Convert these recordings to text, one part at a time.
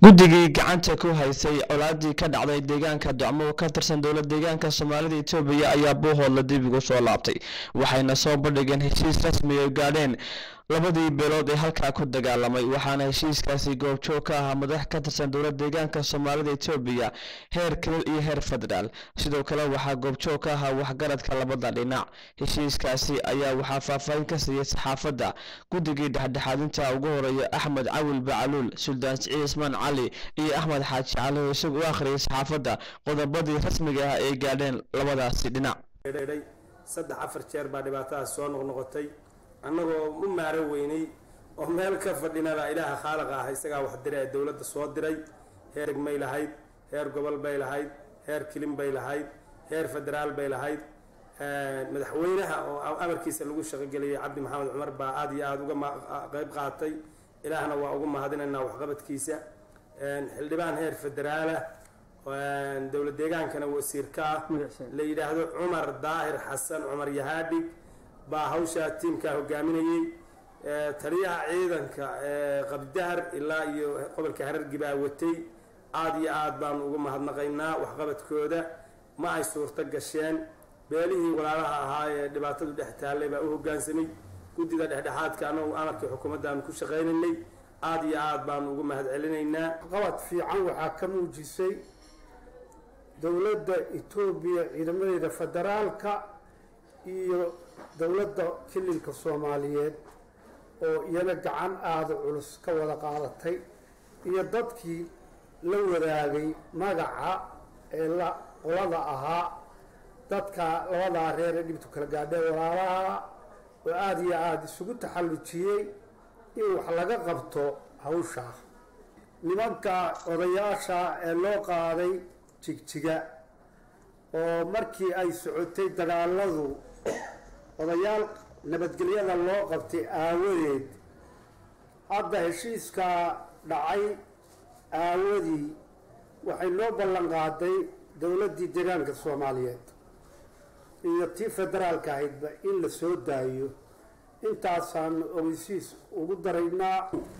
guddigii gacanta ku haysay colaadii ka dhacday deegaanka docmo ka tirsan dowlad deegaanka soomaalida etoobiya ayaa buuhoodla dib ugu soo laabtay waxayna soo bandhigeen heshiis rasmi ay gaadheen labadii beelood ee halkaa ku dagaalamay waxaana heshiiskaasi goobjoog ka ahaa madax ka tirsan dowlad deegaanka soomaalida etoobiya heer kilil iyo heer federaal sidoo kale waxaa goobjoog ka ahaa waxgaradka labada dhinac heshiiskaasi ayaa waxaa faahfaahin ka siiyey saxaafadda guddigii dhexdhexaadinta ugu horeeya axmed cawil bacaluul suldaan siciid ismaan cali iyo axmed xaaji cali oo isagu u akhriyay saxaafadda qodobadii rasmiga ah ay gaadheen labadaasi dhinac saddex afar jeer baa dhibaatadaas soo noqnoqotay annagoo u maaro weynay oo meel ka fadhinaba ilaaha khaaliqa ah isagaa wax diray ee dowladda soo diray heer egmay lahayd heer gobol bay lahayd heer kilin bay lahayd heer federaal bay lahayd madaxweynaha oo amarkiisa lagu shaqogeliyay cabdi maxamed cumar baa aada iyo aada uga qeyb qaatay ilaahna waa ugu mahadinaynaa waxqabadkiisa xildhibaan heer federaalah dowlad deegaankana wasiirka ah la yidhaahdo cumar daahir xasan cumar yahaadhig baa hawshaa tiimkaa hogaaminayey taliyaha ciidanka qabdahar ilaa iyo gobolka harargi baa watay aada iyo aada baanu uga mahadnaqaynaa waxqabadkooda ma ay suurto gasheen beelihii walaalaha ahaa ee dhibaatadu dhex taallay baa u hogaansamay guddida dhexdhexaadka anagu amarkii xukuumaddaanu ku shaqaynaynay aada iyo aada baanu uga mahad celinaynaa qabad fiican waxaa ka muujisay dowladda etoobiya ciidamadeeda federaalka iyo dowladda kilinka soomaaliyeed oo iyana gacan aada culus ka wada qaadatay iyo dadkii la wadaagay magaca ee la qolada ahaa dadka labadaa reer ee dhibtu kala gaadhee walaalaha oo aada iyo aada isugu taxallujiyey in wax laga qabto hawshaa nimanka odayaasha ee loo qaaday jigjiga oo markii ay socotay dagaaladu odayaal nabadgelyada loo qabtay aawadeed hadda heshiiskaa dhacay aawadii waxay loo ballan qaaday dowladdii deegaanka soomaaliyeed iyo tii federaalka ahaydba in la soo daayo intaasaan ogeysiis ugu daraynaa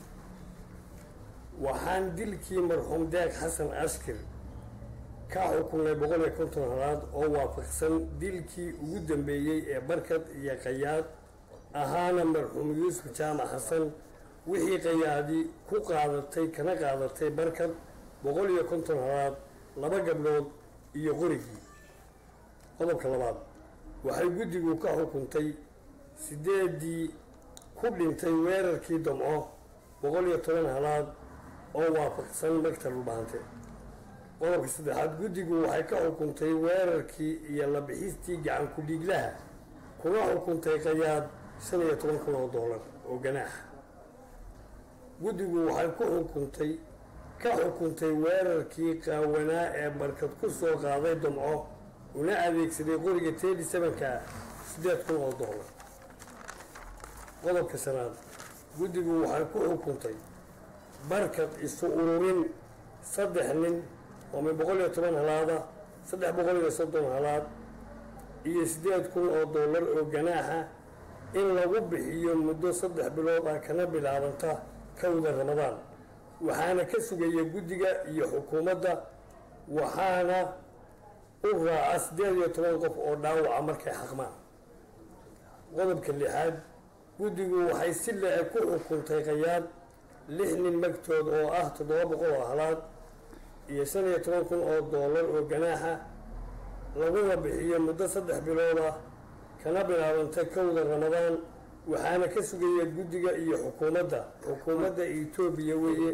waxaan dilkii marxuum deeq xasan askir ka xukunay boqol iyo konton halaad oo waafaqsan dilkii ugu dambeeyey ee barkad iyo qayaad ahaana marxuum yuusuf jaamac xasan wixii qayaadi ku qaadatay kana qaadatay barkad boqol iyo konton halaad laba gabdhood iyo qorigii qodobka labaad waxay guddigu ka xukuntay sideedii ku dhintay weerarkii damco boqol iyo toban halaad oo waafaqsan magtal ulbaante qodobka saddexaad guddigu waxay ka xukuntay weerarkii iyo la bixistii gacan ku-dhiiglaha kuna xukuntay qayaad shan iyo toban kun oo doolar oo ganaaxa guddigu waxay ku xukuntay ka xukuntay weerarkii qaawanaa ee barkad ku soo qaaday damco una adeegsaday qoriga tedi sevenka siddeed kun oo doolar qodobka shanaad guddigu waxay ku xukuntay barkad isu ururin saddex nin oo min boqol iyo toban halaada saddex boqol iyo soddon halaad iyo siddeed kun oo doolar oo ganaaxa in lagu bixiyo muddo saddex bilood ah kana bilaabanta kowda ramadaan waxaana ka sugaya guddiga iyo xukuumadda waxaana u raaca siddeed iyo toban qof oo dhaawaca markay xaqmaan qodobka lixaad guddigu waxay si le-e ku xukuntay qayaad lix nin magtood oo ah toddoba boqol oo halaad iyo shan iyo toban kun oo doolar oo ganaaxa laguna bixiyo muddo saddex bilood ah kana bilaabanta kowda ramadaan waxaana ka sugaya guddiga iyo xukuumadda xukuumadda etoobiya weeye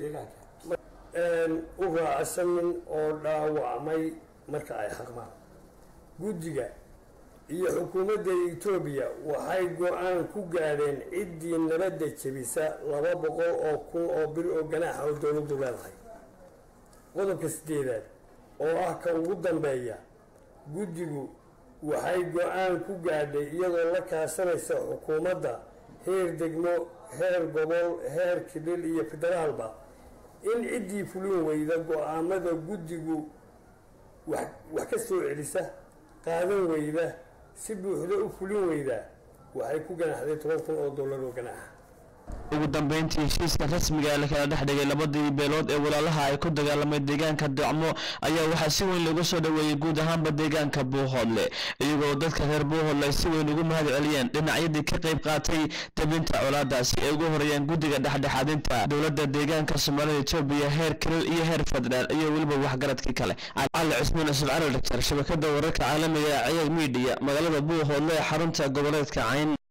u raaca shan nin oo dhaawacmay marka ay xaqmaan guddiga iyo xukuumadda etoobiya waxay go-aan ku gaadheen ciddii nabadda jebisa laba boqol oo kun oo bir oo ganaaxa oo dowladdu leedahay qodobka sideedaad oo ah ka ugu dambeeya guddigu waxay go-aan ku gaadhay iyadoo la kaashanaysa xukuumadda heer degmo heer gobol heer kidhil iyo federaalba in ciddii fulin weyda go-aamada guddigu wax wax ka soo celisa qaadan weyda si buuxda u fulin weyda waxay ku ganaxday toban kun oo dollar oo ganaaxa ugu dambeyntii heshiiska rasmiga ee lakala dhex dhigay labadii beelood ee walaalaha ay ku dagaalamay deegaanka dacmo ayaa waxaa si weyn loogu soo dhoweeyey guud ahaanba deegaanka buuhoodle iyagoo dadka reer buuhoodle ay si weyn ugu mahad celiyeen dhinacyadii ka qayb qaatay debinta colaadaasi ay ugu horeeyeen guddiga dhexdhexaadinta dowladda deegaanka soomaalida etoobiya heer kilil iyo heer federaal iyo weliba waxgaradkii kale cali cusmaan yusuf cali dhaktar shabakada wararka caalamiga ee ciyaad miidiya magaalada buuhoodle ee xarunta goboleedka cayn